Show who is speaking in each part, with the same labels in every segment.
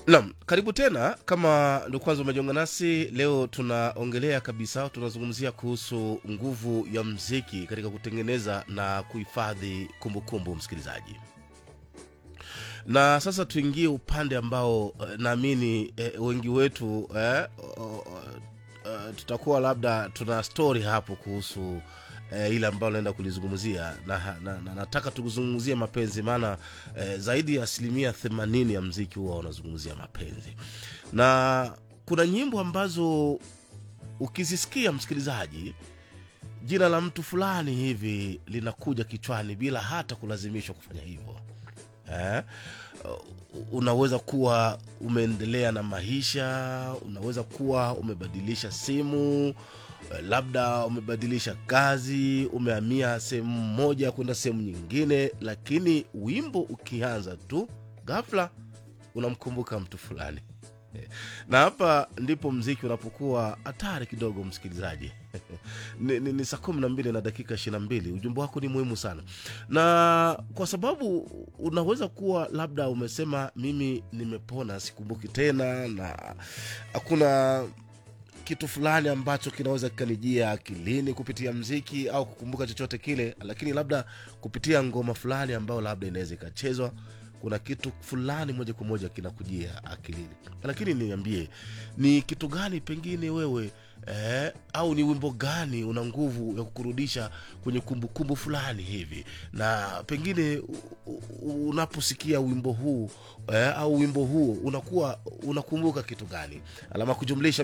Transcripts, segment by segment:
Speaker 1: Naam, karibu tena. Kama ndo kwanza umejiunga nasi leo, tunaongelea kabisa, tunazungumzia kuhusu nguvu ya mziki katika kutengeneza na kuhifadhi kumbukumbu, msikilizaji. Na sasa tuingie upande ambao eh, naamini eh, wengi wetu eh, o- o- eh, tutakuwa labda tuna story hapo kuhusu eh, ile ambayo naenda kulizungumzia na, na, na nataka tuzungumzie mapenzi maana eh, zaidi ya asilimia themanini ya mziki huwa wanazungumzia mapenzi na kuna nyimbo ambazo ukizisikia msikilizaji jina la mtu fulani hivi linakuja kichwani bila hata kulazimishwa kufanya hivyo eh? Uh, unaweza kuwa umeendelea na maisha unaweza kuwa umebadilisha simu eh, labda umebadilisha kazi umehamia sehemu moja kwenda sehemu nyingine lakini wimbo ukianza tu ghafla unamkumbuka mtu fulani na hapa ndipo mziki unapokuwa hatari kidogo msikilizaji ni, ni, ni saa kumi na mbili na dakika ishiri na mbili ujumbe wako ni muhimu sana na kwa sababu unaweza kuwa labda umesema mimi nimepona sikumbuki tena na hakuna kitu fulani ambacho kinaweza kikanijia akilini kupitia mziki au kukumbuka chochote kile lakini labda kupitia ngoma fulani ambayo labda inaweza ikachezwa kuna kitu fulani moja kwa moja kinakujia akilini lakini niambie ni kitu gani pengine wewe eh, au ni wimbo gani una nguvu ya kukurudisha kwenye kumbukumbu fulani hivi na pengine u- u- unaposikia wimbo huu eh, au wimbo huo unakuwa unakumbuka kitu gani alama kujumlisha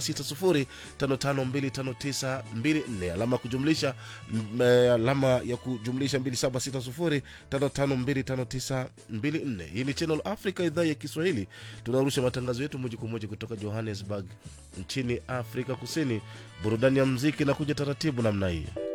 Speaker 1: 2760552594 alama kujumlisha mm, eh, alama ya kujumlisha 2760552594 hii ni channel africa idhaa ya kiswahili tunarusha matangazo yetu moja kwa moja kutoka johannesburg nchini afrika kusini burudani ya mziki na kuja taratibu namna hii